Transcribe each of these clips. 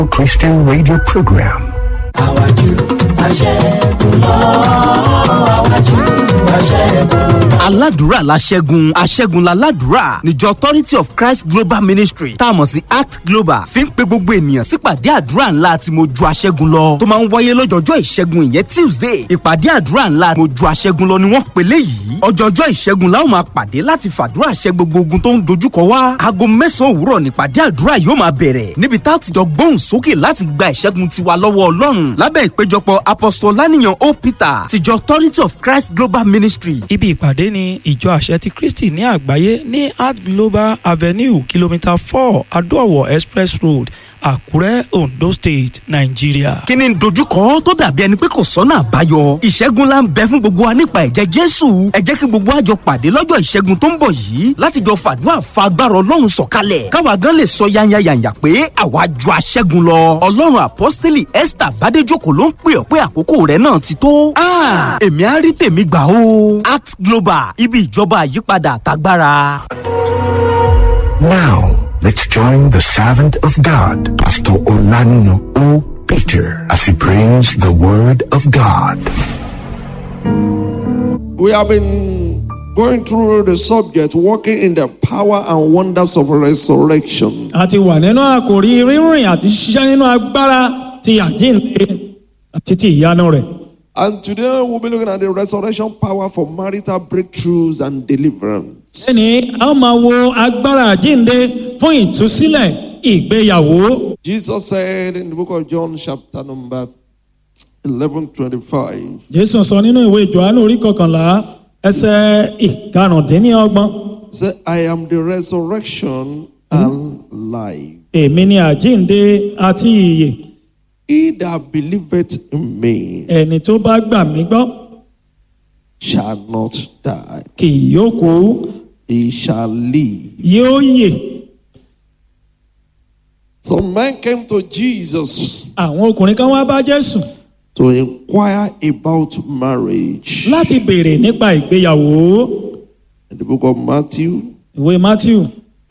Christian radio program. àwájú aṣẹ́gun lọ àwájú aṣẹ́gun lọ. aládùúrà la ṣẹ́gun aṣẹ́gun la ládùúrà níjọ authority of christ global ministry tá a mọ̀ sí act global fi ń pe gbogbo ènìyàn sípàdé àdúrà ńlá tí mo ju aṣẹ́gun lọ tó máa ń wáyé lọ́jọ́jọ́ ìṣẹ́gun ìyẹn tuesday ìpàdé àdúrà ńlá mo ju aṣẹ́gun lọ ni wọ́n pèlè yìí ọjọ́jọ́ ìṣẹ́gun la ó máa pàdé láti fàdúrà ṣẹ́ gbogbo ogun tó ń dojúkọ wá aago mẹ́sàn-án òwúrọ̀ nípàdé àdúrà yóò máa bẹ̀rẹ̀ níbi tá a ti jọ gbóhùn sókè láti gba ìṣẹ́gun tiwa lọ́wọ́ ọlọ́run lábẹ́ ìpéjọpọ̀ apostolaniyan o peter tìjọ authority of christ global ministry Ibi ìpàdé ni ìjọ àṣẹ ti Kristi ní àgbáyé ní Art Global Avenue kìlómítà four Adó-ọ̀wọ̀ Express Road, Àkúrẹ́, Ondo State, Nàìjíríà. kí ni dojúkọ tó dàbí ẹni pé kò sọ́nà àbáyọ ìṣẹ́gun la ń bẹ fún gbogbo wa nípa ẹ̀jẹ̀ jésù ẹ jẹ́ kí gbogbo àjọ pàdé lọ́jọ́ ìṣẹ́gun tó ń bọ̀ yìí láti jọ fàdúrà fa agbára ọlọ́run sọ̀kalẹ̀ káwa gan lè sọ yányányányá pé àwa ju aṣẹ́gun lọ ọlọ́run àpọ́stélì esther bádéjòkó ló ń pè ọ́ pé àkókò rẹ̀ náà ti tó Ah, èmi á rí tèmi gbà ó act global ibi ìjọba àyípadà àtagbára. Now, let's join the servant of God, Pastor Olanino O. Peter, as he brings the word of God. We have been going through the subject, walking in the power and wonders of resurrection. a ti wà nínú àkòrí rírìn àti ṣiṣẹ́ nínú agbára ti àjíǹde àti ti ìyanu rẹ̀. And today we'll be looking at the resurrection power for marital breakthroughs and deliverance. ẹni a ó máa wo agbára àjíǹde fún ìtúsílẹ̀ ìgbéyàwó. Jesus said in the book of John, chapter number 11 25, jésù sọ nínú ìwé johannu orí kọkànlá ẹsẹ̀ ìkarùndínlọ́gbọ̀n He said, I am the resurrection and life. èmi ni àjíǹde àti ìyè He that believeth in me ẹni tó bá gbà mí gbọ́ shall not die, kì yóò kú he shall live. yóò yè. Some men came to Jesus àwọn ọkùnrin kan wá bá jésù to inquire about marriage. láti béèrè nípa ìgbéyàwó In the book of Matthew, ìwé matthew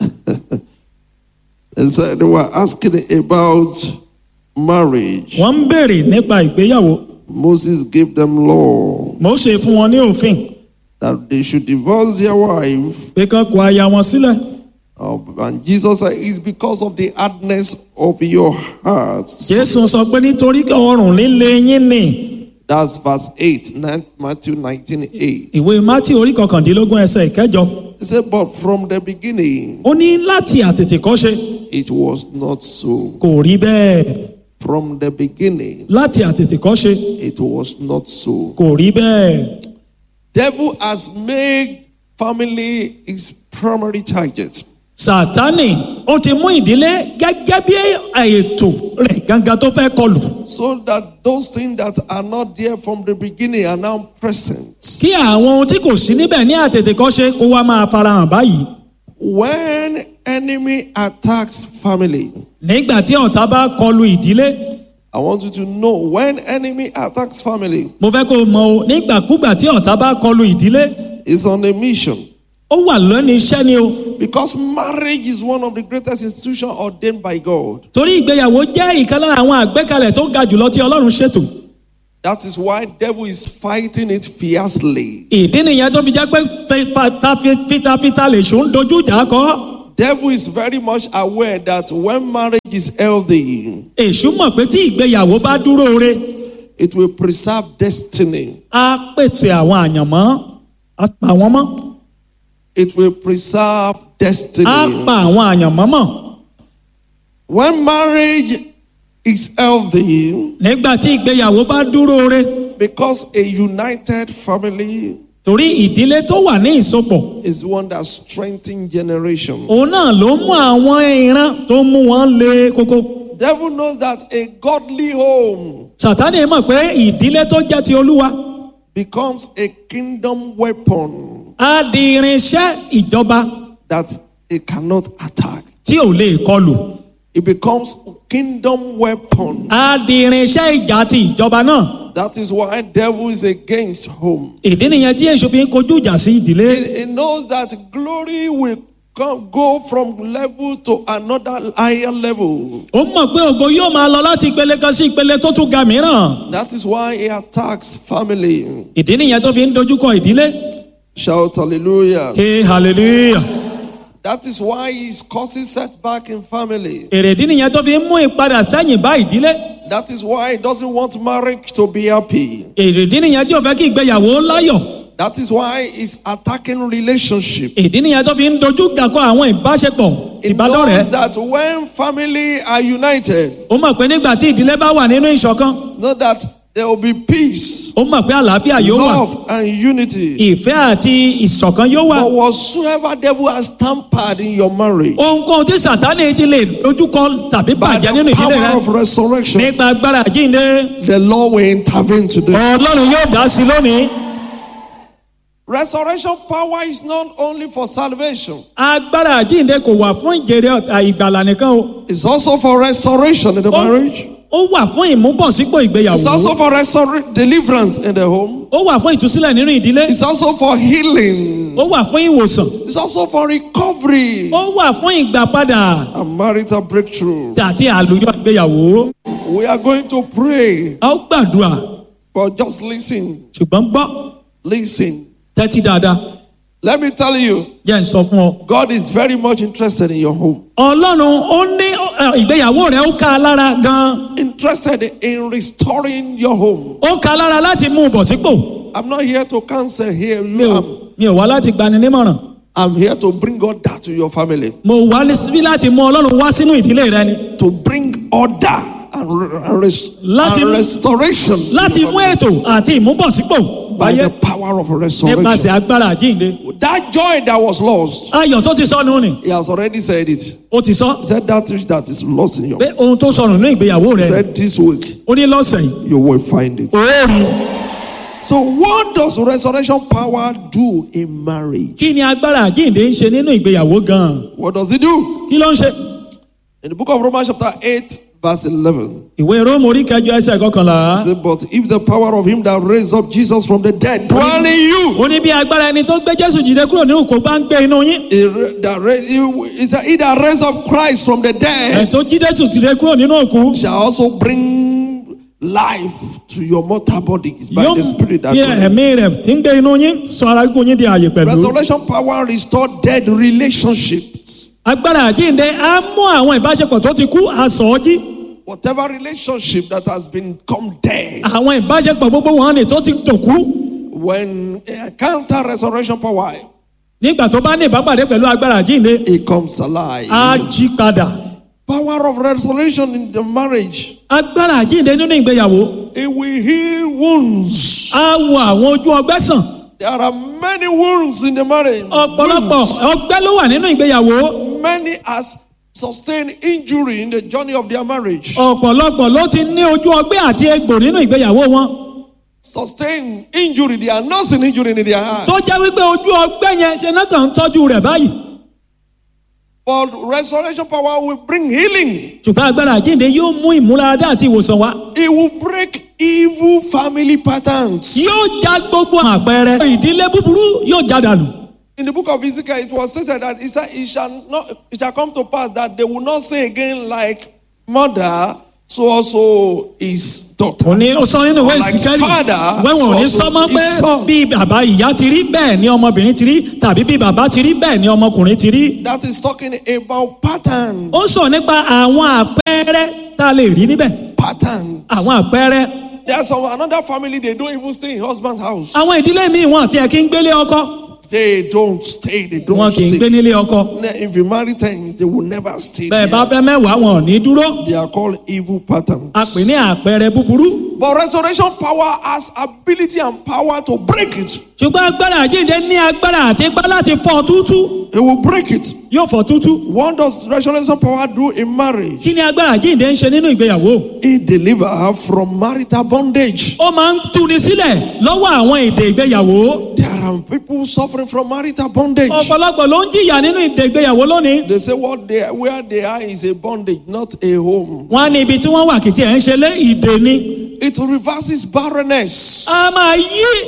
they said they were asking about marriage. wọ́n ń béèrè nípa ìgbéyàwó Moses gave them law mose fún wọn ní òfin that they should divorce their wife. pé kán kó aya wọn sílẹ̀ Uh, and Jesus said, It's because of the hardness of your hearts. jésù sọ pé nítorí ọrùn líle yín ni That's verse 8, 9, Matthew 19 8. ìwé matthew orí kọkàndínlógún ẹsẹ̀ ìkẹjọ He said, But from the beginning, ó ní láti àtètèkọ́ṣe it was not so. kò rí bẹ́ẹ̀ From the beginning, láti àtètèkọ́ṣe it was not so. kò rí bẹ́ẹ̀ Devil has made family his primary target. sátánì ó ti mú ìdílé gẹ́gẹ́ bí ètò rẹ̀ gangan tó fẹ́ kọlù So that those things that are not there from the beginning are now present. kí àwọn ohun tí kò sí níbẹ̀ ní àtètèkọ́ṣe kó wá máa farahàn báyìí When enemy attacks family, nígbà tí ọ̀tá bá kọlu ìdílé I want you to know when enemy attacks family, mo fẹ́ kó o mọ o nígbàkúgbà tí ọ̀tá bá kọlu ìdílé it's on a mission. ó wà lẹ́nu iṣẹ́ ni o Because marriage is one of the greatest institutions ordained by God. torí ìgbéyàwó jẹ́ ìkan lára àwọn àgbékalẹ̀ tó ga jùlọ tí ọlọ́run ṣètò That is why devil is fighting it fiercely. ìdí nìyẹn tó fi jẹ́ pé fita- fitafita lè ṣó ń dojú ìjà kọ́ Devil is very much aware that when marriage is healthy, èṣù mọ̀ pé tí ìgbéyàwó bá dúró re it will preserve destiny. á pèsè àwọn àyànmọ́ á pa wọ́n mọ́ It will preserve á destiny. pa àwọn àyànmọ́ mọ́ When marriage is healthy, nígbà tí ìgbéyàwó bá dúró re because a united family torí ìdílé tó wà ní ìsopọ̀ is one that strengthens generations. òun náà ló mú àwọn ìran tó mú wọn lé kókó. Devil knows that a godly home sàtánì mọ̀ pé ìdílé tó jẹ́ ti olúwa becomes a kingdom weapon á di irinṣẹ́ ìjọba that it cannot attack. tí ò lè kọlù It becomes a kingdom weapon. á di irinṣẹ́ ìjà ti ìjọba náà That is why devil is against home. ìdí nìyẹn tí èṣù fi ń kojú ìjà sí ìdílé He knows that glory will come go from level to another higher level. ó mọ̀ pé ògo yóò máa lọ láti ìpele kan sí ìpele tó tún ga mìíràn. That is why he attacks family. ìdí nìyẹn tó fi ń dojúkọ ìdílé. Shout hallelujah. ké hallelujah. That is why he's causing setback in family. èrèdí nìyẹn tó fi ń mú ìpadà sẹ́yìn bá ìdílé. That is why he doesn't want marriage to be happy. èrèdí nìyẹn tí ò fẹ́ kí ìgbéyàwó láyọ̀. That is why he's attacking relationship. ìdí nìyẹn tó fi ń dojú gàkọ àwọn ìbáṣepọ̀ He ìbádọ́rẹ̀ẹ́. knows that when family are united, ó mọ̀ pé nígbà tí ìdílé bá wà nínú ìṣọ̀kan know that there will be peace, ó mọ̀ pé àlàáfíà yóò wà love, and unity. ìfẹ́ àti ìṣọ̀kan yóò wà. But whatsoever devil has tampered in your marriage ohunkóhun tí sàtánì ti lè dojúkọ tàbí by bàjẹ́ the nínú ìdílé power rẹ of resurrection, nípa agbára àjíǹde the Lord will intervene today. ọlọ́run yóò dá sí lónìí. Resurrection power is not only for salvation, agbára àjíǹde kò wà fún ìjèrè ọ̀tà ìgbàlà nìkan o. it's also for restoration in the Ó- marriage, ó wà fún ìmúbọ̀sípò it's ìgbéyàwó. also for restor- deliverance in the home, ó wà fún ìtúsílẹ̀ nínú ìdílé. it's also for healing, ó wà fún ìwòsàn. it's also for recovery ó wà fún ìgbàpadà and marital breakthrough. àti àlùyọ ìgbéyàwó. We are going to pray, a ó gbàdúrà but just listen, ṣùgbọ́n gbọ́ listen. tẹ́tí dáadáa Let me tell you, jẹ́ ń sọ fún ọ. God is very much interested in your home, ọlọ́run ó ní ẹ, ìgbéyàwó rẹ̀ ó ká a lára gan-an. interested in restoring your home. ó ká a lára láti mú un bọ̀ sípò. I'm not here to counsel here. mi You, ò I'm, mi ò wá láti gbani nímọ̀ràn. I'm here to bring order to your family, mo wá ní síbí láti mú ọlọ́run wá sínú ìdílé rẹ ni. to bring order and, re- and, res- Láti- and restoration to láti your mú family ètò àti ìmúbọ̀sípò by báyé the power of nípasẹ̀ restoration. agbára àjíǹde. That joy that was lost, ayọ̀ tó ti sọnù ni he has already said it. ó ti sọ He said that which that is lost in your pé ohun tó sọnù ní ìgbéyàwó He rẹ said this week ó ní lọ́sẹ̀ yìí you will find it. ó rí So what does resurrection power do in marriage? kí ni agbára àjíǹde ń ṣe nínú ìgbéyàwó gan-an What does it do? kí ló ń ṣe. In the book of Romans chapter 8 verse 11. ìwé róòmù orí kẹjọ ẹsẹ̀ kọkànlá It said, but if the power of him that raised up Jesus from the dead dwell in you, ó ní bí agbára ẹni tó gbé jésù jìde kúrò nínú kò bá ń gbé inú yín he ra- that raised, he, he said, he that raised up Christ from the ẹ̀ dead tó jí jésù jìde kúrò nínú òkú shall also bring life to your mortal bodies by yóò the spirit that fi dwelleth. ẹ̀mí rẹ̀ tí ń gbé inú yín sọ ara gígùn yín di àyè pẹ̀lú. Resurrection power restore dead relationships. agbára àjíǹde á mú àwọn ìbáṣepọ̀ tó ti kú àsọ̀ ọ́ jí Whatever relationship that has become dead, àwọn ìbáṣepọ̀ gbogbo wọn ni tó ti dòkú when you encounter resurrection power, nígbà tó bá ní ìbápàdé pẹ̀lú agbára àjíǹde it comes alive. á jí padà Power of resurrection in the marriage, agbára àjíǹde nínú ìgbéyàwó it will heal wounds. á wo àwọn ojú ọgbẹ́ sàn There are many wounds in the marriage. ọ̀pọ̀lọpọ̀ Wounds. ọgbẹ́ ló wà nínú ìgbéyàwó Many has sustained injury in the journey of their marriage. ọ̀pọ̀lọpọ̀ ló ti ní ojú ọgbẹ́ àti egbò nínú ìgbéyàwó wọn Sustained injury, they are nursing injury in their heart. tó jẹ́ wípé ojú ọgbẹ́ yẹn ṣe náà kàn ń tọ́jú rẹ̀ báyìí But resurrection power will bring healing. ṣùgbọ́n agbára àjíǹde yóò mú ìmúláradá àti ìwòsàn wá It will break evil family patterns. yóò já gbogbo àpẹẹrẹ ìdílé búburú yóò já dànù. In the book of Ezekiel, it was stated that it, said, it, shall not, it shall come to pass that they will not say again, like mother, so also his daughter. ó ní ó sọ nínú ìwé Like ìsìkẹ́lì father, wẹ́wọ̀n ò ní so sọ́mọ́ also pé his son. bí bàbá ìyá ti rí bẹ́ẹ̀ ni ọmọbìnrin ti rí tàbí bí bàbá ti rí bẹ́ẹ̀ ni ọmọkùnrin ti rí. That is talking about pattern. ó sọ nípa àwọn àpẹẹrẹ tá a lè rí níbẹ̀ Patterns. àwọn àpẹẹrẹ There's some another family, they don't even stay in husband's house. àwọn ìdílé míì wọn àti ẹ̀ kí ń gbélé ọkọ They don't stay, they don't wọn kì í stay. gbé nílé ọkọ If you marry ten, they will never stay bẹ́ẹ̀ bá there. fẹ́ mẹ́wàá wọn ò ní dúró They are called evil patterns. a pè ní àpẹẹrẹ búburú But resurrection power has ability and power to break it. ṣùgbọ́n agbára àjíǹde ní agbára àti ipá láti fọ́ tútú It will break it. yóò fọ́ tútú What does resurrection power do in marriage? kí ni agbára àjíǹde ń ṣe nínú ìgbéyàwó It deliver her from marital bondage. ó máa ń tuni sílẹ̀ lọ́wọ́ àwọn èdè ìgbéyàwó There are people suffering from marital bondage. ọ̀pọ̀lọpọ̀ ló ń jìyà nínú èdè ìgbéyàwó lónìí They say what they where they are is a bondage, not a home. wọ́n á ní ibi tí wọ́n wà kìtì ẹ̀ ń ṣe lé ìdè ni It reverses barrenness. a máa yí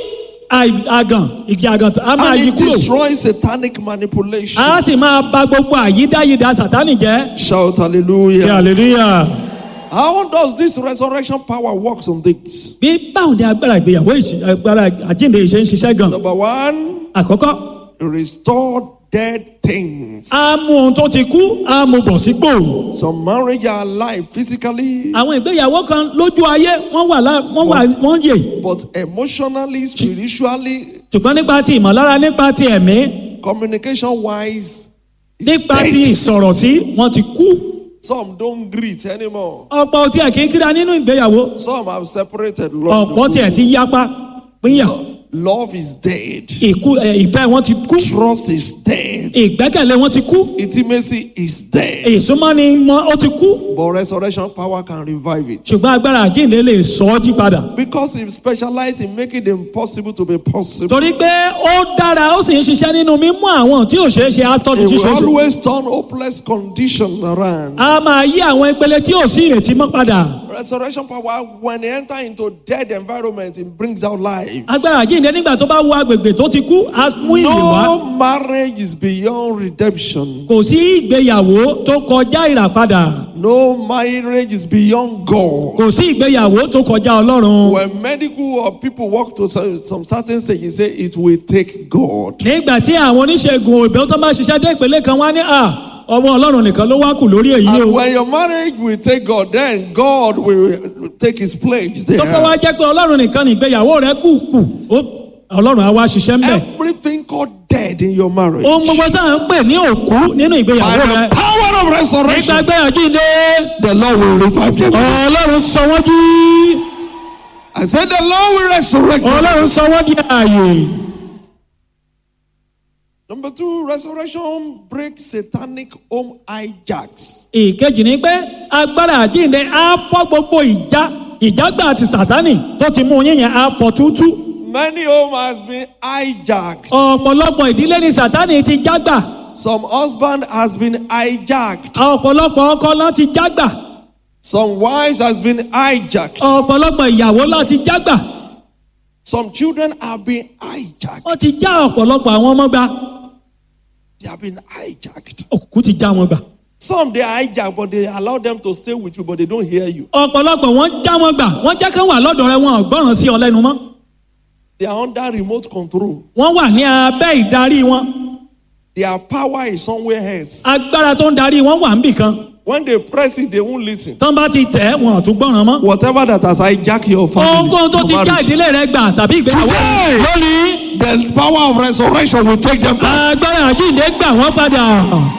àì- àgàn igi àgàn tó- a máa And yí it kúrò destroys satanic manipulation. a sì máa ba gbogbo àyídáyidá sátánì jẹ́ Shout ṣe hallelujah. hallelujah. How does this resurrection power works on this? bí báwo ni agbára ìgbéyàwó ìṣe- agbára àjíǹde ìṣe ń ṣiṣẹ́ gan Number one, àkọ́kọ́ restore dead things. a mú ohun tó ti kú a mú bọ̀ sípò Some marriage are alive physically, àwọn ìgbéyàwó kan lójú ayé wọ́n wà lá- wọ́n wà wọ́n yè but emotionally, spiritually, ṣùgbọ́n nípa ti ìmọ̀lára nípa ti ẹ̀mí communication wise, nípa ti ìsọ̀rọ̀ sí wọ́n ti kú some don't greet anymore. ọ̀pọ̀ tí ẹ̀ kì í kíra nínú ìgbéyàwó Some have separated. Love, ọ̀pọ̀ tí ẹ̀ ti yapa pínyà love is dead. ìkú ẹ̀, ìfẹ́ wọn ti kú Trust is dead. ìgbẹ́kẹ̀lé wọn ti kú Intimacy is dead. ìsúnmọ́ni mọ́ ó ti kú But resurrection power can revive it. ṣùgbọ́n agbára àjíǹde lè sọ ọ́ jí padà Because he specialized in making the impossible to be possible. torí pé ó dára ó sì ń ṣiṣẹ́ nínú mímú àwọn tí ò ṣeé ṣe asọ́dún He tí will ṣeé ṣe always turn hopeless condition around. a máa yí àwọn ìpele tí ò sí ìrètí mọ́ padà Resurrection power, when they enter into dead environment, it brings out life. agbára àjíǹde nígbà tó bá wo agbègbè tó ti kú á mú ìyè wá No marriage is beyond redemption. kò sí ìgbéyàwó tó kọjá ìràpadà No marriage is beyond God. kò sí ìgbéyàwó tó kọjá ọlọ́run When medical or people walk to some, some certain stage, you say it will take God. nígbà tí àwọn oníṣègùn òbí tó bá ṣiṣẹ́ dé ìpele kan wá ní à ọwọ́ ọlọ́run nìkan ló wá kù lórí èyí And o when your marriage will take God, then God will take his place tó bá wá there. jẹ́ pé ọlọ́run nìkan ní ìgbéyàwó rẹ kù kù ó- ọlọ́run á wá ṣiṣẹ́ ńbẹ̀ Everything called dead in your marriage. ohun gbogbo tá à ń pè ní òkú nínú By ìgbéyàwó rẹ the power of nígbà resurrection, gbéyànjú ìdè the Lord will revive them. ọlọ́run sọ wọ́n jí I said, The Lord will resurrect them. ọlọ́run sọ wọ́n di ààyè. Number two, resurrection breaks satanic home hijacks. ìkejì ni pé agbára àjíǹde á fọ́ gbogbo ìjà ìjágbá àti sàtánì tó ti mú yín yẹn á fọ́ tútú Many home has been hijacked. ọ̀pọ̀lọpọ̀ ìdílé ni sàtánì ti jágbà Some husband has been hijacked. ọ̀pọ̀lọpọ̀ ọkọ ló ti jágbà Some wives has been hijacked. ọ̀pọ̀lọpọ̀ ìyàwó ló ti jágbà Some children have been hijacked. wọ́n ti já ọ̀pọ̀lọpọ̀ àwọn ọmọ gbà They have been hijacked. òkú ti já wọn gbà Some they hijack, but they allow them to stay with you, but they don't hear you. ọ̀pọ̀lọpọ̀ wọ́n já wọn gbà wọ́n jẹ́ kán wà lọ́dọ̀ rẹ wọn ò gbọ́ràn sí ọ lẹ́nu mọ́ They are under remote control. wọ́n wà ní abẹ́ ìdarí wọn Their power is somewhere else. agbára tó ń darí wọn wà níbì kan When they press it, they won't listen. tán bá ti tẹ̀ wọn ò tún gbọ́ràn mọ́ Whatever that has hijacked your family, ohunkóhun tó your ti já marriage, ìdílé rẹ gbà tàbí ìgbéyàwó Today! lónìí the power of resurrection will take them back. agbára àjíǹde gbà wọ́n padà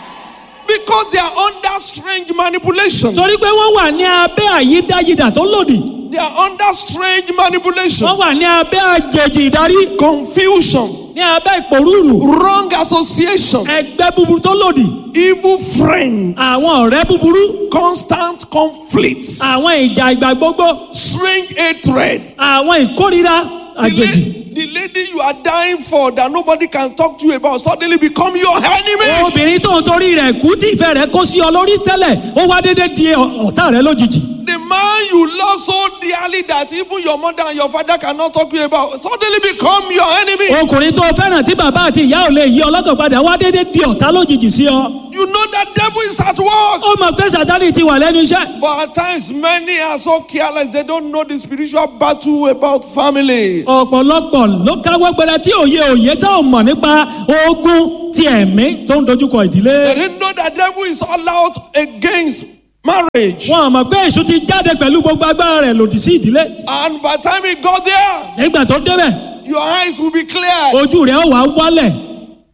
Because they are under strange manipulation. torí pé wọ́n wà ní abẹ́ àyídáyidà tó lòdì They are under strange manipulation. wọ́n wà ní abẹ́ àjèjì ìdarí Confusion, ní abẹ́ ìpòrúurù wrong association, ẹgbẹ́ búburú tó lòdì evil friends, àwọn ọ̀rẹ́ búburú constant conflicts, àwọn ìjà ìgbà gbogbo strange hatred. àwọn ìkórira The, àjèjì. la- the lady you are dying for that nobody can talk to you about suddenly become your enemy. obìnrin tó ń torí rẹ̀ kú tí ìfẹ́ rẹ̀ kó sí ọ lórí tẹ́lẹ̀ ó wá dédé di ọ- ọ̀tá rẹ̀ lójijì. The man you love so dearly that even your mother and your father cannot talk to you about suddenly become your enemy. ọkùnrin tó fẹ́ràn tí bàbá àti ìyá ò lè yí ọlọ́kàn padà wá dédé di ọ̀tá lójijì sí ọ. You know that devil is at work. ó mọ̀ pé sátánì ti wà lẹ́nu iṣẹ́. But at times, many are so careless, they don't know the spiritual battle about family. ọ̀pọ̀lọpọ̀ ló káwọ́ gbẹrẹ tí òye òye tá ò mọ̀ nípa ogun ti ẹ̀mí tó ń dojúkọ They ìdílé. didn't know that devil is all out against marriage. wọn mọ̀ pé èṣù ti jáde pẹ̀lú gbogbo agbára rẹ̀ lòdì sí ìdílé. And by the time he got there, nígbà tó débẹ̀ your eyes will be clear. ojú rẹ̀ ó wá wálẹ̀.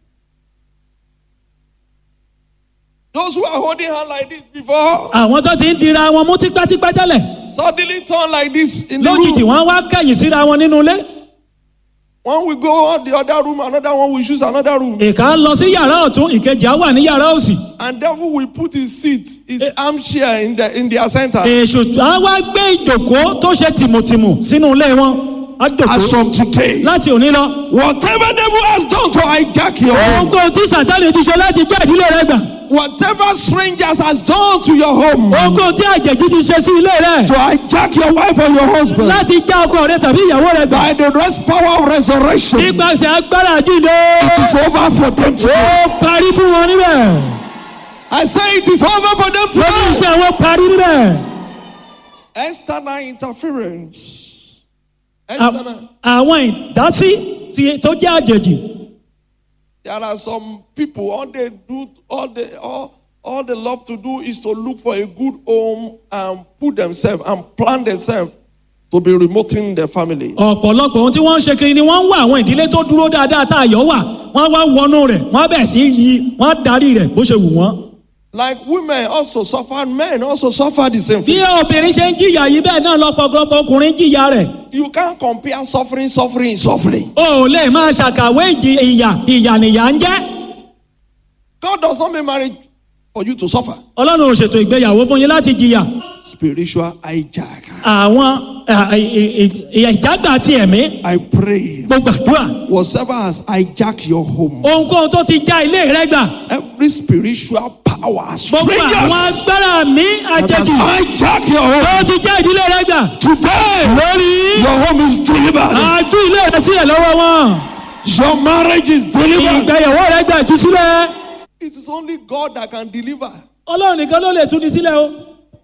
Those who are holding hand like this before, àwọn tó ti ń dira wọn mú tipátipá tẹ́lẹ̀ suddenly turn like this in the lójijì room. wọn wá kẹ̀yìn síra wọn nínú ilé. One will go out the other room, another one will choose another room. ìka lọ sí yàrá ọ̀tún ìkejì á wà ní yàrá òsì. And devil will put his seat, his armchair in the in their center. èṣù á wá gbé ìjòkó tó ṣe tìmùtìmù sínú ilé wọn á As jòkó from today, láti òní lọ. whatever devil has done to hijack your home, ohunkóhun tí sàtánì ti ṣe láti jẹ́ ìdílé rẹ gbà Whatever strangers has done to your home ohunkóhun tí àjèjì ti ṣe sí ilé rẹ to hijack your wife or your husband láti já ọkọ rẹ tàbí ìyàwó rẹ gbà by the rest power of resurrection, it nípasẹ̀ agbára àjíǹde is over for them ó today. parí fún wọn níbẹ̀ I say it is over for them lórí today. iṣẹ́ wọn parí níbẹ̀. External interference. À- External. àwọn ìdásí tí- tó jẹ́ àjèjì There are some people, all they do, all they, all, all they love to do is to look for a good home and put themselves and plan themselves to be remoting their family. ọ̀pọ̀lọpọ̀ ohun tí wọ́n ń ṣe kiri ni wọ́n ń wá àwọn ìdílé tó dúró dáadáa tá a yọ̀ wà wọ́n wá wọnú rẹ̀ wọ́n bẹ̀ sí yí wọ́n darí rẹ̀ bó ṣe wù wọ́n. Like women also suffer, men also suffer the same bí thing. obìnrin ṣe ń jìyà yìí bẹ́ẹ̀ náà lọ́pọ̀lọpọ̀ ọkùnrin jìyà rẹ̀ You can't compare suffering, suffering, suffering. o ò lè máa ṣàkàwé ìjì ìyà ìyà nìyà ń jẹ́ God does not make marriage for you to suffer. ọlọ́run ò ṣètò ìgbéyàwó fún yín láti jìyà Spiritual hijack. àwọn à, ì- ì- ì- ìjágbá ti ẹ̀mí I pray. gbogbo àdúrà Whatever has hijacked your home, ohunkóhun tó ti já ilé rẹ gbà every spiritual power, gbogbo àwọn strangers agbára mi that has àjèjì hijacked your home. tó ti já ìdílé rẹ gbà Today, lórí your home is delivered. àjú ilé rẹ sílẹ̀ lọ́wọ́ wọn Your marriage is delivered. ìgbéyàwó rẹ gbà ìtúsílẹ̀ It is only God that can deliver. ọlọ́run nìkan ló lè tú ni sílẹ̀ o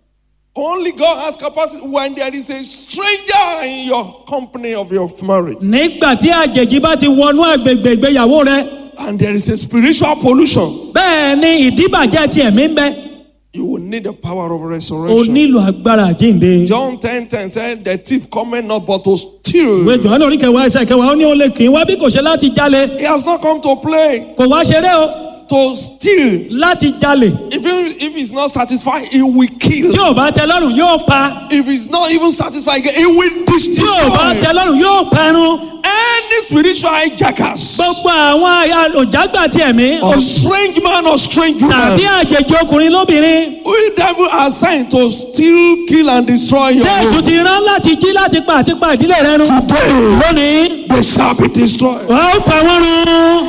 Only God has capacity when there is a stranger in your company of your marriage nígbà tí àjèjì bá ti wọnú àgbègbè ìgbéyàwó rẹ and there is a spiritual pollution. bẹ́ẹ̀ ni ìdíbàjẹ́ ti ẹ̀mí ń bẹ You will need the power of o resurrection. nílò agbára àjíǹde. John 10 10 said, The thief cometh not but to steal. ìwé jọ̀wọ́n orí kẹwàá ẹsẹ̀ kẹwàá ó ní ó lè kì í wá bí kò ṣe láti jalè He has not come to play, kò wá ṣeré o to steal. láti jalè Even if he's not satisfied, he will kill. tí ò bá tẹ lọ́rùn yóò pa If he's not even satisfied, again, he will tí ò bá tẹ destroy. lọ́rùn yóò parun Any spiritual hijackers, gbogbo àwọn àyà òjágbà ti ẹ̀mí or strange man or strange tàbí woman, àjèjì ọkùnrin lóbìnrin we devil are sent to steal, kill, and destroy your tẹ́sù home. ti rán láti jí láti pa àti pa ìdílé rẹ run Today, lónìí they shall be destroyed. wàá ó pa wọ́n run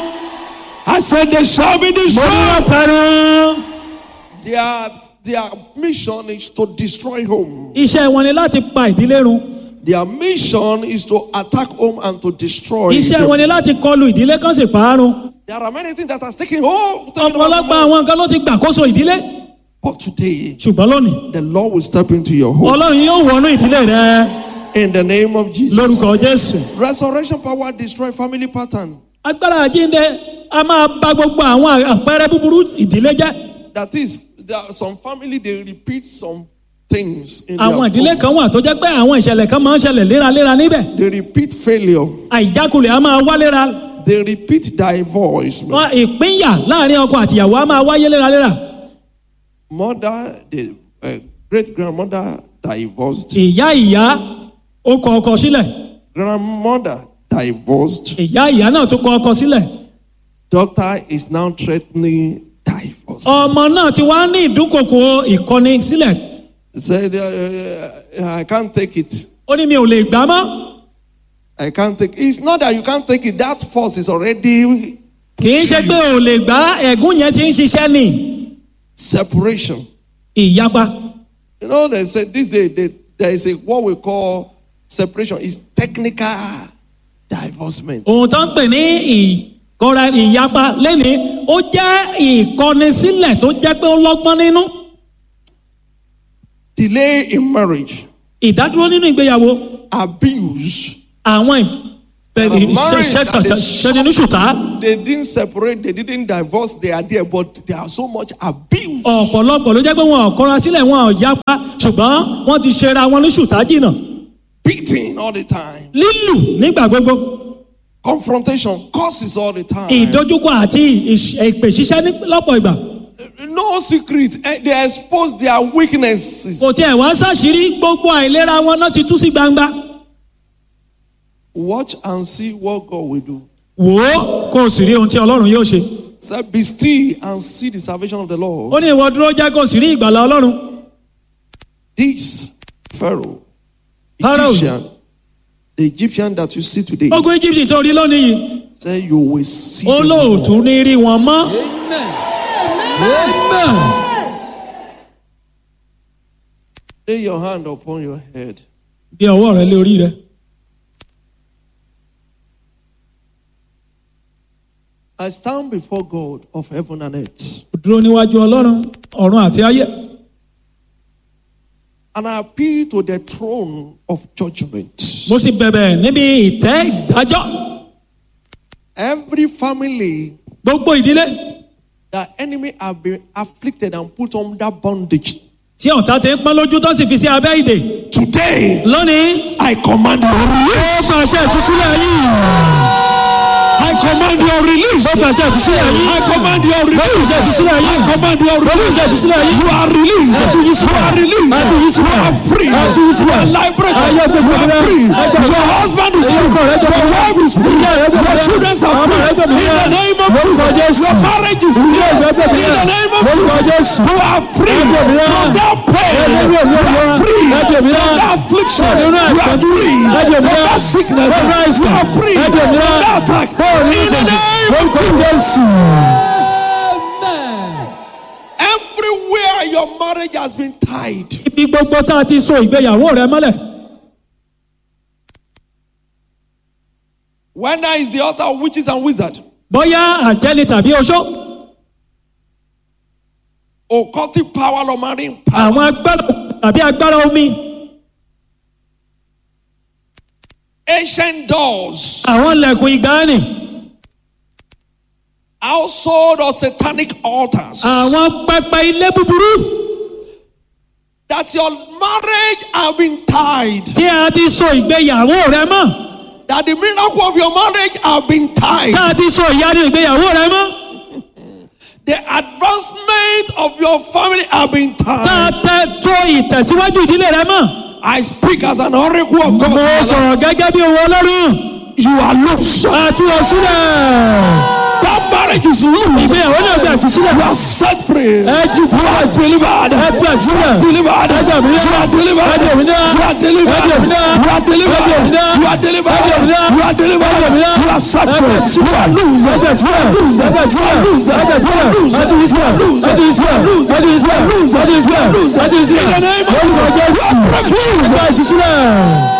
I said they shall be mo ní wọ́n destroyed. parun Their, their mission is to destroy home. iṣẹ́ wọn ni láti pa ìdílé run Their mission is to attack home and to destroy. iṣẹ́ them. wọn ni láti kọlu ìdílé kan sì parun There are many things that has taken hold. taken over ọ̀pọ̀lọpọ̀ home. àwọn nǹkan ló ti gbàkóso ìdílé But today, ṣùgbọ́n lónìí the Lord will step into your home ọlọ́run yóò wọnú ìdílé rẹ in the name of Jesus. lórúkọ jésù. Resurrection power destroy family pattern. agbára àjínde a máa bà gbogbo àwọn àpẹẹrẹ búburú ìdílé jẹ́ That is, there are some family they repeat some things in àwọn their ìdílé home. kan wà tó jẹ́ pé àwọn ìṣẹ̀lẹ̀ kan máa ń ṣẹlẹ̀ léraléra níbẹ̀ They repeat failure. àìjákulẹ̀ a máa wá léra They repeat divorce. wọn ìpínyà láàrin ọkọ àtìyàwó a máa wáyé léraléra Mother, the uh, great grandmother divorced. ìyá ìyá ó kọ ọkọ sílẹ̀ Grandmother divorced. ìyá ìyá náà tún kọ ọkọ sílẹ̀ Daughter is now threatening divorce. ọmọ náà ti wá ní ìdúnkòkò ìkọni sílẹ̀ Said, uh, uh, I can't take it. ó ní mi ò lè gbà mọ́ I can't take It's not that you can't take it. That force is already kì í ṣe pé ò lè gbà ẹ̀gún yẹn ti ń ṣiṣẹ́ ní separation. ìyapa You know, they say this day they, there is a what we call separation. It's technical divorcement. ohun tó ń pè ní ìkọra ìyapa lẹ́ni ó jẹ́ ìkọnisílẹ̀ tó jẹ́ pé ó lọ́gbọ́n nínú Delay in marriage, ìdádúró nínú ìgbéyàwó abuse. àwọn ìbẹ̀rẹ̀ Marriage that is ṣẹ́ni ní ṣùtá They didn't separate, they didn't divorce, they are there, but there are so much abuse. ọ̀pọ̀lọpọ̀ ló jẹ́ pé wọn ò kọra sílẹ̀ wọn ò yapa ṣùgbọ́n wọ́n ti ṣera wọn ní ṣùtá jìnnà Beating all the time. lílù nígbà gbogbo Confrontation, curses all the time. ìdojúkọ àti ìṣ- èpè ṣiṣẹ́ ní lọ́pọ̀ ìgbà No secret. Eh, They expose their weaknesses. kò tiẹ̀ wá ṣàṣírí gbogbo àìlera wọn náà ti tú sí gbangba Watch and see what God will do. wò ó kó o sì rí ohun tí ọlọ́run yóò ṣe Say, be still and see the salvation of the Lord. ó ní ìwọ dúró jẹ́ kó o sì rí ìgbàlá ọlọ́run This Pharaoh, Pharaoh. Egyptian, the Egyptian that you see today, ogun egypt tó rí lónìí yìí say you will see. ó them no more. lóòtú ní rí wọn mọ́ Lay your hand upon your head. gbé ọwọ́ rẹ lé orí rẹ. I stand before God of heaven and earth. Ó dúró níwájú ọlọ́run ọ̀run àti ayé. And I appeal to the throne of judgment. mo sì bẹ̀bẹ̀ níbi ìtẹ́ ìdájọ́. Every family gbogbo ìdílé that enemy have been afflicted and put under bondage. tí ọ̀tá ti ń pọ́n lójú tó sì fi sí abẹ́ ìdè. Today, lónìí I command your ó release. pàṣẹ ìtúsílẹ̀ yìí. I command your release. ó pàṣẹ ìtúsílẹ̀ yìí. I command your ó release. pàṣẹ ìtúsílẹ̀ yìí. I command your ó release. pàṣẹ ìtúsílẹ̀ yìí. You are released. Ẹ tú yín You sílẹ̀. are released. Ẹ tú yín sílẹ̀. You are free. Ẹ tú yín sílẹ̀. You are liberated. Ayé gbogbo You are rẹ̀. free. Ẹ gbogbo Your rẹ̀. husband is Ẹ̀yin free. ọkọ rẹ̀ gbogbo Your rẹ̀. wife is free. Ìyá rẹ̀ gbogbo Your rẹ̀. children are Ọmọ rẹ̀ free. gbogbo In the rẹ̀. name of Lórúkọ Jesus. Jésù. Your marriage is free. Ilé ìjọ gbogbo In the rẹ̀. name of Lórúkọ Jesus. Jésù. You are free Ẹ gbogbo rẹ̀. from that pain. Ẹ gbogbo You rẹ̀. are free Ẹ gbogbo from rẹ̀. that affliction. Ẹ gbogbo rẹ̀. You are free Ẹ from gbogbo rẹ̀. that sickness. Ẹ gbogbo rẹ̀. You are free Ẹ from gbogbo rẹ̀. that attack. In the name of Lórúkọ Jésù. Everywhere your marriage has been tied, ibi gbogbo tá a ti so ìgbéyàwó rẹ mọ́lẹ̀. whether it's the altar of witches and wizards, bóyá àjẹni tàbí oṣó occultic power or marine power, àwọn agbára tàbí agbára omi ancient doors, àwọn ilẹ̀kùn ìgbàanì household or satanic altars, àwọn pẹpẹ ilé búburú that your marriage have been tied, tí a ti so ìgbéyàwó rẹ mọ́ that the miracle of your marriage have been tied, tá a ti so ìyanu ìgbéyàwó rẹ mọ́ the advancement of your family have been tá a tied. tẹ tó ìtẹ̀síwájú ìdílé rẹ mọ́. I speak as an oracle of mo God. sọ̀rọ̀ gẹ́gẹ́ bí owó ọlọ́run You are loose. àti òsílẹ̀ That marriage is loose. ìgbéyàwó náà gbé àtúnṣílẹ̀ You are set free. ẹ jù You are delivered. ẹ gbé àtúnṣílẹ̀ delivered. ẹ jẹ̀ mí náà You are delivered. ẹ jẹ̀ mí náà You are delivered. ẹ jẹ̀ mí náà You are delivered. ẹ jẹ̀ mí náà You are delivered. ẹ jẹ̀ mí náà You are delivered. ẹ jẹ̀ mí náà You are set ẹ free. bẹ̀ You are loose. ẹ bẹ̀ sílẹ̀ loose. ẹ bẹ̀ sílẹ̀ loose. ẹ bẹ̀ sílẹ̀ loose. ẹ tún yí sílẹ̀ loose. ẹ tún yí sílẹ̀ loose. ẹ tún yí sílẹ̀ loose. ẹ tún yí sílẹ̀ loose. ẹ tún yí sílẹ̀ In the name of lórúkọ Jesus. Jésù You are free. ẹ bẹ̀ ìtúsílẹ̀.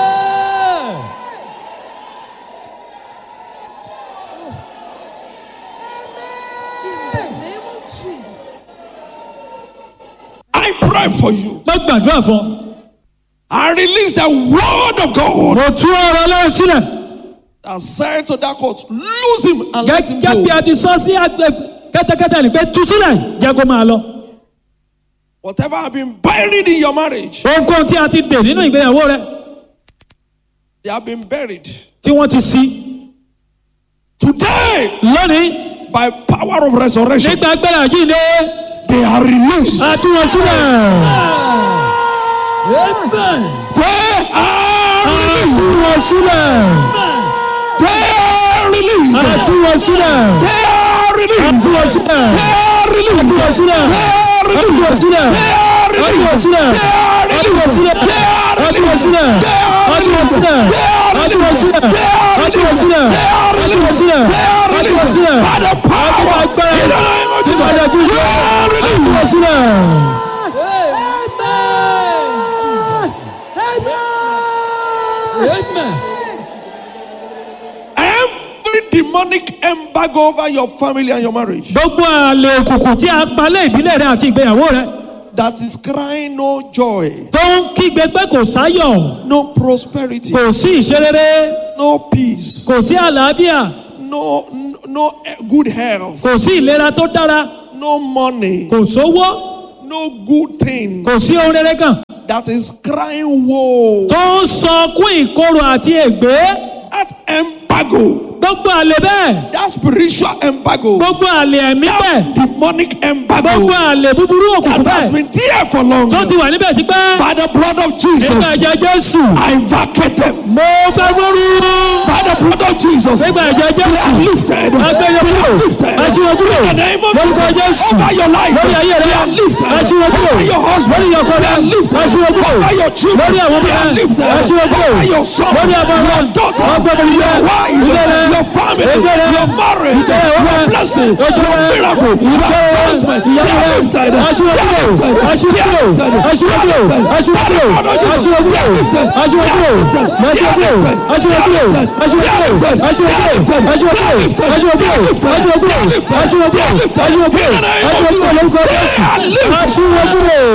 I pray for you. mo gbàdúrà fún ọ. I release the word of God mo tú ọ̀rọ̀ ọlọ́run sílẹ̀ that said to that court, lose him and let him gẹ́gẹ́ bí go. a ti sọ sí àgbẹ̀ kẹ́tẹ́kẹ́tẹ́ ni pé tú sílẹ̀ jẹ́ kó máa lọ. Whatever have been buried in your marriage, ohunkóhun tí a ti dè nínú ìgbéyàwó rẹ they have been buried. tí wọ́n ti sí Today, lónìí by power of resurrection, nígbà agbára yìí ni they are released. a tú wọn sílẹ̀. They are a released. tú wọn sílẹ̀. They are released. a tú wọn sílẹ̀. They are a released. tú wọn sílẹ̀. They are a tú released. wọn sílẹ̀. They are a tú wọn released. sílẹ̀. They are a tú wọn released. sílẹ̀. They are a tú wọn released. sílẹ̀. They are a tú wọn released. sílẹ̀. They are a tú wọn released. sílẹ̀. They are a tú wọn released. sílẹ̀. They are a tú wọn released. sílẹ̀. They are a tú wọn released. sílẹ̀. They are a tú wọn released. sílẹ̀. By the power agbára in the name of tí Jesus. padà tún They are a tú released. wọn sílẹ̀. Every demonic embargo over your family and your marriage gbogbo àlè òkùnkùn tí a palẹ̀ ìdílé rẹ àti ìgbéyàwó rẹ that is crying no joy, tó ń kígbe pé kò sáyọ̀ no prosperity, kò sí ìṣerere no peace, kò sí àlàáfíà no, no, no good health, kò sí ìlera tó dára no money, kò sówó no good thing kò sí ohun rere kan that is crying woe. tó ń sọkún ìkorò àti ègbé That embargo, gbogbo àlè bẹ́ẹ̀ that spiritual embargo, gbogbo àlè ẹ̀mí bẹ́ẹ̀ that demonic embargo gbogbo àlè búburú òkùnkùn that has bẹ́ẹ̀ been there for long tó ti wà níbẹ̀ tipẹ́ by the blood of nígbà Jesus, ẹ̀jẹ̀ Jésù I vacate them. mo gbàgbọ́rú By the blood of Jesus. nígbà ẹ̀jẹ̀ They jésù are lifted. agbẹ́yẹ They kúrò are lifted. aṣíwọ́ kúrò In the name of lórúkọ Jesus. jésù Over your life. lórí ayé rẹ They are lifted. aṣíwọ́ kúrò Over your husband. lórí ọkọ They rẹ are lifted. aṣíwọ́ kúrò Over your children. lórí àwọn ọmọ They are rẹ lifted. aṣíwọ́ kúrò Over your son. lórí ọmọ rẹ Your daughter. ọgbẹ́ mi Your wife. ilé rẹ Your family. ètò rẹ Your marriage. ìtẹ́ rẹ Your wọ́n blessing. ètò Your rẹ miracle. Your ìtẹ́ rẹ advancement. They ìyàwó are rẹ lifted. aṣíwọ́ They are kúrò lifted. aṣíwọ́ They are kúrò lifted. aṣíwọ́ They kúrò are lifted. aṣíwọ́ By the kúrò blood of Jesus. aṣíwọ́ They are kúrò lifted. aṣíwọ́ They are kúrò lifted. aṣíwọ́ They are kúrò lifted. aṣíwọ́ They are kúrò lifted. aṣíwọ́ They are kúrò lifted. aṣíwọ́ They are kúrò lifted. aṣíwọ́ They kúrò are lifted. aṣíwọ́ They kúrò are lifted. aṣíwọ́ They kúrò are lifted. aṣíwọ́ They kúrò are lifted. aṣíwọ́ In the kúrò name of aṣíwọ́ kúrò Jesus. lórúkọ They jésù are lifted. aṣíwọ́ kúrò.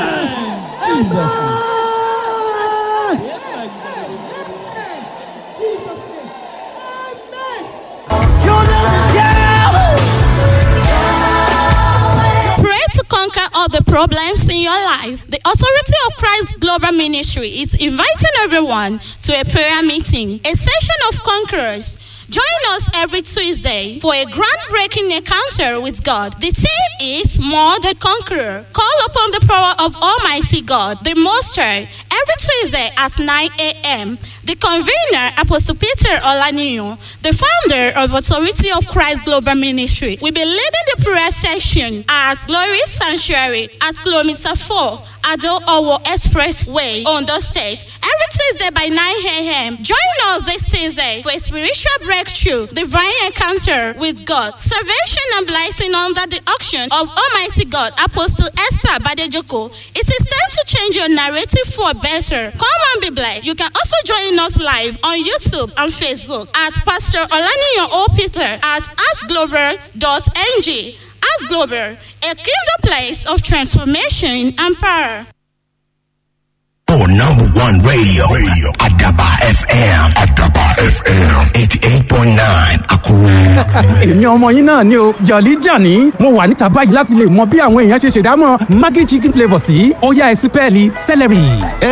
Pray to conquer all the problems in your life. The Authority of Christ Global Ministry is inviting everyone to a prayer meeting, a session of conquerors. Join us every Tuesday for a groundbreaking encounter with God. The theme is More Than Conqueror. Call upon the power of Almighty God, the Most High, every Tuesday at 9 a.m. The convener, Apostle Peter Olaniyo, the founder of Authority of Christ Global Ministry, will be leading the prayer session at Glory Sanctuary at kilometer 4, Ado Owo Expressway, Ondo State, every Tuesday by 9 a.m. Join us this Tuesday for a spiritual breakthrough, divine encounter with God, salvation and blessing under the auction of Almighty God, Apostle Esther Badejoko. It is time to change your narrative for better. Come and be blessed. You can also join us live on YouTube and Facebook at Pastor Olaniyan O. Peter at askglobal.ng. Ask Global, a kingdom place of transformation and power. Oh, number one radio. Radio. Adaba FM. Adaba FM. 88.9. Akure. èmi ọmọ yín náà ni o jọ̀lí jàní mo wà níta báyìí láti lè mọ bí àwọn èèyàn ṣe ṣèdámọ̀ maggi chicken flavour sí ọ̀yá ẹ̀sìpẹ́ẹ̀lì celery.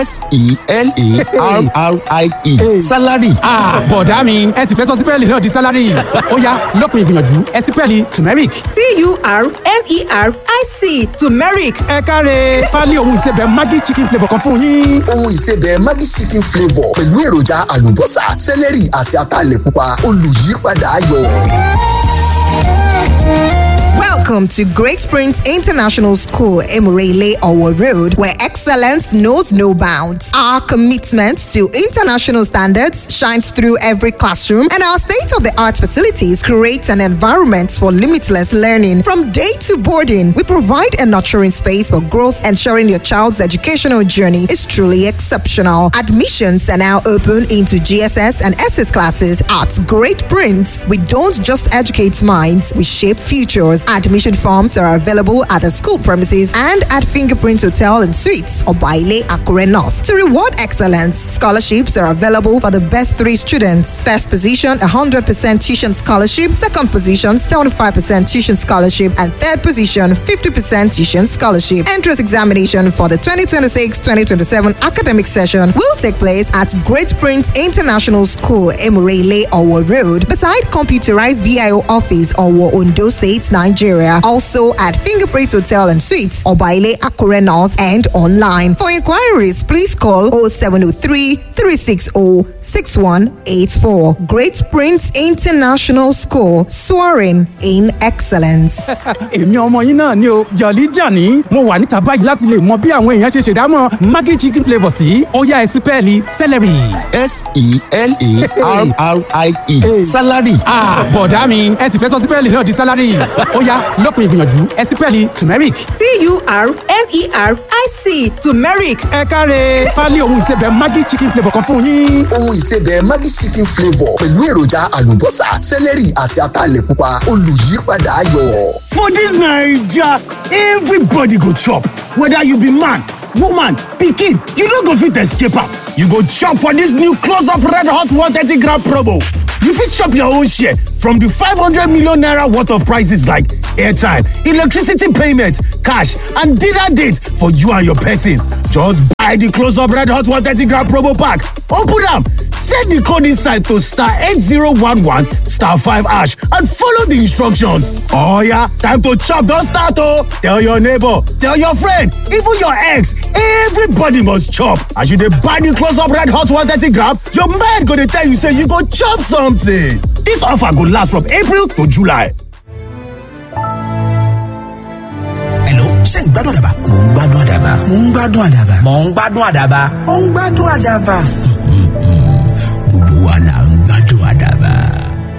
s-e-l-a-r-r-i-e salary Ah, bọ̀dá mi ẹ sì fẹ́ sọ sípẹ́ẹ̀lì náà di sálárì ọ̀yá lópin ìgbìyànjú ẹ̀sìpẹ́ẹ̀lì turmeric. t-u-r-m-e-r-i-c turmeric ẹ káre pálí ohun ìsebẹ̀ maggi chicken flavour kan fún yín. ohun ìsebẹ̀ maggi chicken flavour pẹ̀lú èròjà àlùbọ́sà sẹ́lẹ̀rì àti ataalẹ̀ pupa olùyípadà ayọ̀. Welcome to Great Springs International School, Emirele Owo Road, where excellence knows no bounds. Our commitment to international standards shines through every classroom, and our state of the art facilities create an environment for limitless learning. From day to boarding, we provide a nurturing space for growth, ensuring your child's educational journey is truly exceptional. Admissions are now open into GSS and SS classes at Great Prince. We don't just educate minds, we shape futures. Admission forms are available at the school premises and at Fingerprint Hotel and Suites or Baile Akure North. To reward excellence, scholarships are available for the best three students. First position, 100% tuition scholarship. Second position, 75% tuition scholarship. And third position, 50% tuition scholarship. Entrance examination for the 2026-2027 academic session will take place at Great Prince International School, Emirele, Owo Road, beside computerized VIO office, Owo, Ondo State, Nigeria. Also at Fingerprint Hotel and Suites, Obaile Akure North, and online. For inquiries, please call 0703 360 6184. Great Prince International School, soaring in excellence. èmi ọmọ yín náà ni o jọ̀lí jàní mo wà níta báyìí láti lè mọ bí àwọn èèyàn ṣe ṣèdámọ̀ maggi chicken flavour sí ọ̀yá ẹ̀sìpẹ́ẹ̀lì celery. s-e-l-a-r-r-i-e salary Ah, bọ̀dá mi ẹ sì fẹ́ sọ sípẹ́ẹ̀lì náà di sálárì ọ̀yá lópin ìgbìyànjú ẹ̀sìpẹ́ẹ̀lì turmeric. T-U-R-M-E-R-I-C, turmeric. ẹ káre pálí ohun ìsebẹ̀ maggi chicken flavour kan fún yín. ohun ìsebẹ̀ maggi chicken flavour pẹ̀lú èròjà àlùbọ́sà sẹ́lẹ̀rì àti ataalẹ̀ pupa olùyípadà ayọ̀. For this Naija, everybody go chop. Whether you be man, woman, pikin, you no go fit escape am. You go chop for this new close-up red hot 130 gram promo. You fit chop your own share from the 500 million naira worth of prices like airtime, electricity payment, cash, and dinner date for you and your person. Just buy the Close Up Red Hot 130 gram promo pack. Open them, set the code inside to star 8011 star 5 ash and follow the instructions. Oh yeah, time to chop, don't start oh. Tell your neighbor, tell your friend, even your ex, everybody must chop. As you dey buy the Close Up Red Hot 130 gram, your mind go dey tell you say you go chop something. This offer go last from April to July. Hello, ṣé ń gbádùn àdàbà? Mò ń gbádùn àdàbà. Mò ń gbádùn àdàbà. Mò ń gbádùn àdàbà. Mò ń gbádùn àdàbà. Gbogbo wa là